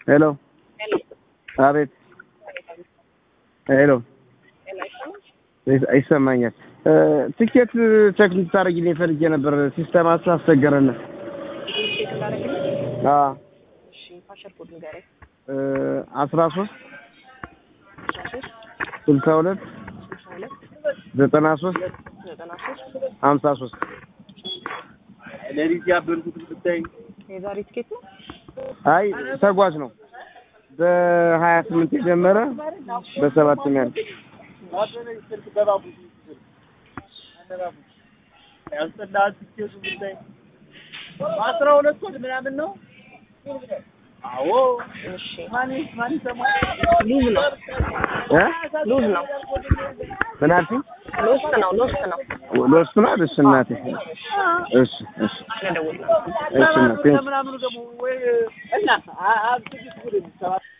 ሄሎ ሄሎ አቤት ሄሎ ይሰማኛል። ትኬት ቼክ እንድታደርጊልኝ ፈልጌ ነበር። ሲስተማችሁ አስቸገረን። ቼክ ታደርግልኝ? አዎ እሺ ፓሸር ኮድ ንገረኝ። አስራ ሶስት አስራ ሶስት ስልሳ ሁለት ስልሳ ሁለት ዘጠና ሶስት ዘጠና ሶስት ሀምሳ ሶስት ለሊት ያበርኩት ብታይ የዛሬ ትኬት ነው። አይ ተጓዥ ነው። በሀያ ስምንት የጀመረ በሰባት ያለ ያስጠላል። ትኬቱ ብታይ አስራ ሁለት ወድ ምናምን ነው። አዎ እሺ ማን ማን ይሰማል? ሉዝ ነው እ ሉዝ ነው ምን አልሽኝ? ሎስት ነው ሎስት ነው። ለእሱ ነው አይደል? እሺ እናቴ እሺ እሺ ስለደወል ነው እሺ እናቴ ምናምኑ ደግሞ ወይ እና አ- አ- ትዕግስት ጉድ ነው።